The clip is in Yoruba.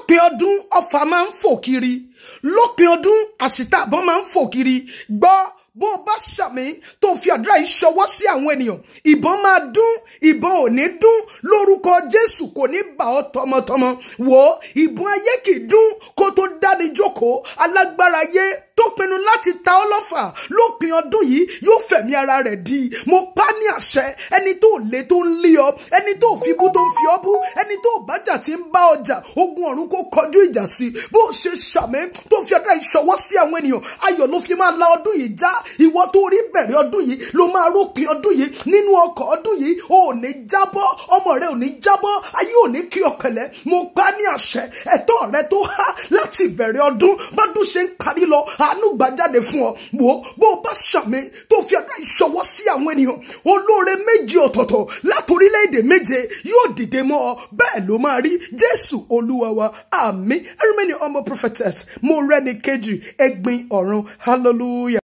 lópin ọdún ọfà máa ń fò kiri lópin ọdún àṣìta àbọ̀n máa ń fò kiri gbọ́ bó o bá ṣàmì tó fi àdúrà yìí ṣọwọ́ sí àwọn ènìyàn ìbọn máa dún ìbọn ò ní dún lórúkọ jésù kò ní bà ọ́ tọmọtọmọ wò ó ìbọn ayé kì í dún kó tó dáni jókòó alágbára ayé tó pinnu láti ta ọ́ lọ́fà lópin ọdún yìí yóò fẹ̀mí ara rẹ̀ di mo pa ní àṣẹ ẹni tó lé tó ń lé ọ ẹni tó fi bú tó ń fi ọ bú ẹni tó bájà tí ń bá ọjà ogun ọ̀run kó kọjú ìjà sí bó o ṣe ṣàmì tó fi àdúrà ìṣọwọ́ sí àwọn ènìyàn ayọ̀ ló fi máa la ọdún yìí já ìwọ tó rí bẹ̀rẹ̀ ọdún yìí ló máa rópin ọdún yìí nínú ọkọ̀ ọdún yìí o ò ní jábọ́ ọmọ rẹ ò ní jábọ́ ayé ò ní kí ọ̀kẹ́lẹ́ mo pa ní àṣẹ ẹ̀tọ́ rẹ tó há láti ìbẹ̀rẹ̀ ọdún bọ́dún ṣe ń parí lọ àánú gbà jáde fún ọ wò ó bó o bá ṣàmì tó fi àdúrà ìṣọwọ́ sí àwọn ènìyàn olóore méje ọ̀tọ̀ọ̀tọ̀ láti orílẹ̀-èdè méje yóò dìde mọ́ ọ bẹ́ẹ̀ ló máa rí jésù olúwa wa àmín ẹrú mi ni ọmọ prophetess mo rẹ́ni kejì ẹgbin ọ̀run hallelujah.